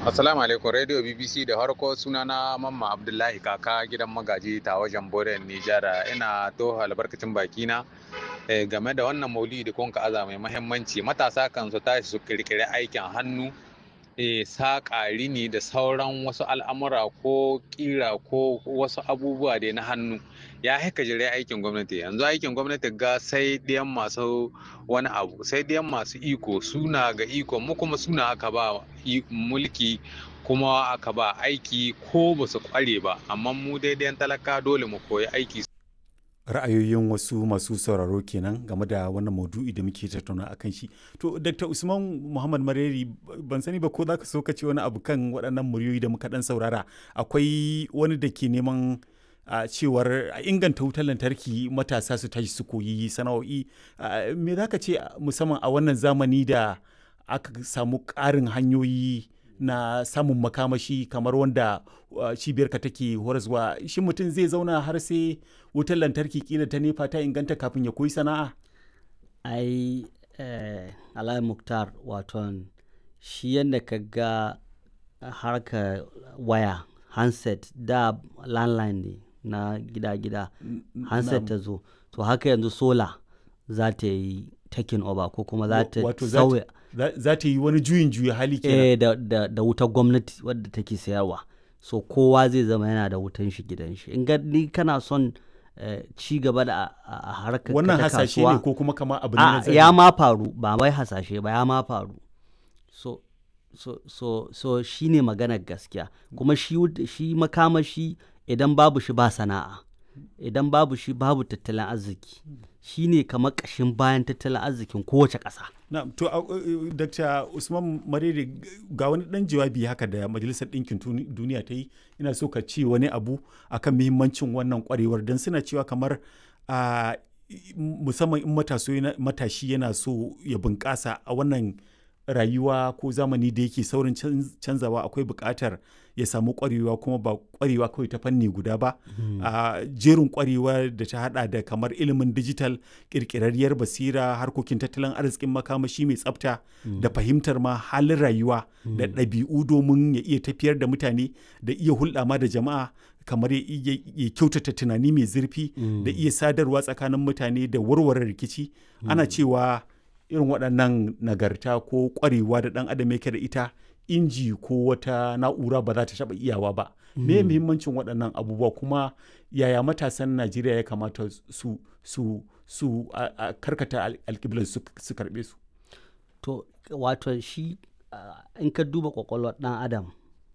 Assalamu alaikum Radio BBC da harko sunana Mamma Abdullahi kaka gidan magaji ta wajen Boren Nijar ina to albarkacin bakina game da wannan maulidi da kun aza mai mahimmanci matasa kan su tashi su kirkiri aikin hannu saƙa rini da sauran wasu al'amura ko ƙira ko wasu abubuwa da na hannu ya haika jire aikin gwamnati yanzu aikin gwamnati ga sai ɗiyan masu wani abu sai ɗiyan masu iko suna ga iko mu kuma suna aka ba mulki kuma aka ba aiki ko ba su kware ba amma mu daidai talaka dole mu koyi aiki ra'ayoyin wasu masu sauraro kenan game da wannan maudu'i da muke tattauna a kan shi to dr usman muhammad mareri ban sani ba ko za ka so ka ce wani abu kan waɗannan muryoyi da muka ɗan saurara akwai wani da ke neman a cewar a inganta wutar lantarki matasa su tashi su koyi sana'o'i me za ka ce musamman a wannan zamani da aka samu ƙarin hanyoyi na samun makamashi kamar wanda cibiyarka take horaswa shi mutum zai zauna har sai wutar lantarki kila ta nefa ta inganta kafin ya koyi sana'a ai eh, alai muktar waton shi yadda ka ga harka waya handset da landline ne na gida-gida handset ta zo to haka yanzu sola za ta yi taking over ko kuma za ta sauya za ta yi wani juyin juya hali kenan eh, da, da, da wutar gwamnati wadda take sayarwa so kowa zai zama yana da wutan shi gidan shi in ni kana son uh, ci gaba da a harkar wannan hasashe ne ko kuma kama abu ne ya ma faru ba wai hasashe ba ya ma faru so so so so shine maganar gaskiya kuma shi shi makamashi idan babu shi ba sana'a idan babu shi babu tattalin arziki shi ne kamar ƙashin bayan tattalin arzikin kowace ƙasa. na to uh, dr usman marere ga wani ɗan jawabi haka da majalisar ɗinkin duniya ta yi ina so ka ce wani abu akan muhimmancin wannan kwarewar don suna cewa kamar uh, musamman in matashi yana so ya bunƙasa a wannan rayuwa ko zamani da yake saurin canzawa akwai buƙatar ya samu ƙwarewa kuma ba ƙwarewa kawai ta fanni guda ba a jerin ƙwarewa da ta hada da kamar ilimin digital ƙirƙirarriyar basira harkokin tattalin arzikin makamashi mai tsafta da fahimtar ma halin rayuwa da ɗabi'u domin ya iya tafiyar da mutane da iya hulɗa ma da jama'a kamar ya kyautata tunani mai zurfi da iya sadarwa tsakanin mutane da warware rikici ana cewa irin waɗannan nagarta ko ƙwarewa da ɗan adam yake da ita inji ko wata na'ura ba za ta taɓa iyawa ba me muhimmancin waɗannan abubuwa kuma yaya matasan najeriya ya kamata su su su a karkata alƙiblar su karɓe su to wato shi in ka duba ƙwaƙwalwar ɗan adam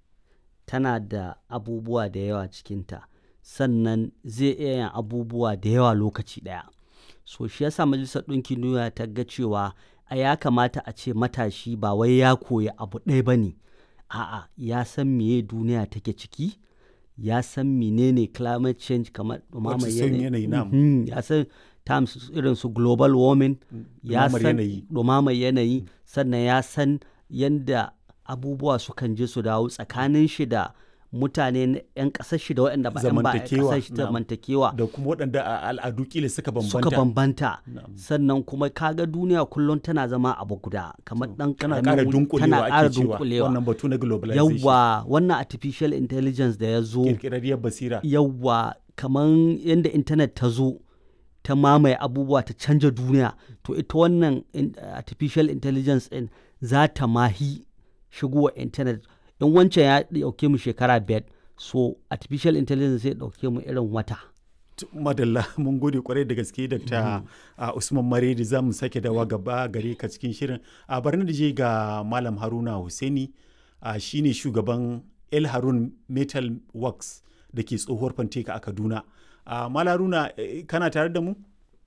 tana da abubuwa da yawa cikinta sannan zai iya yin abubuwa da yawa lokaci ɗaya so shi yasa majalisar ɗinkin duniya ta ga cewa a ya kamata a ce matashi ba wai ya koyi abu ɗaya ba ne a'a ya san meye duniya take ciki ya san menene climate change kamar ɗumamar yanayi ya san terms irin su global warming ya san ɗumamar yanayi sannan ya san yadda abubuwa sukan je su dawo tsakanin shi da mutane 'yan ƙasar shi da waɗanda ba 'yan ba ƙasar shi zamantakewa da kuma waɗanda a al'adu kila suka bambanta suka bambanta sannan kuma kaga duniya kullum tana zama abu guda kamar dan tana ƙara dunkulewa tana ƙara dunkulewa wannan batu na globalization yawa wannan artificial intelligence da ya zo kirkirarriyar basira yawa kamar yadda internet ta zo ta mamaye abubuwa ta canja duniya to ita wannan artificial intelligence din za ta mahi shigowa internet in wancan ya dauke mu shekara biyar so artificial intelligence zai dauke mu irin wata madalla mun gode kwarai da gaske dr usman maredi za mu sake dawa gaba gare ka cikin shirin a barni da je ga malam haruna husaini shine shugaban el harun metal works da ke tsohuwar fanteka a kaduna malam haruna kana tare da mu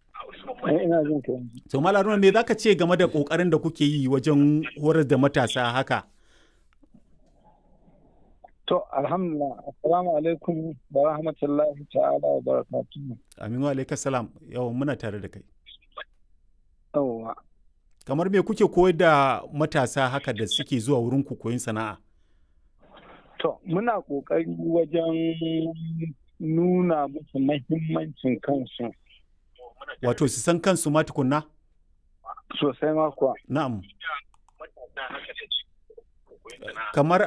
ina jin ka to malam haruna me zaka ce game da kokarin da kuke yi wajen horar da matasa haka To, alhamdulillah, assalamu alaikum wa rahmatullahi ta'ala wa barakatuhu. Amin wa alaikas salam, yawan muna tare da kai. Yawwa. Kamar me kuke koyar da matasa haka da suke zuwa wurin ku koyin sana'a? To, muna ƙoƙari wajen nuna musu mahimmancin kansu. Wato, su san kansu ma tukunna? Sosai ma kuwa. Na'am. Kamar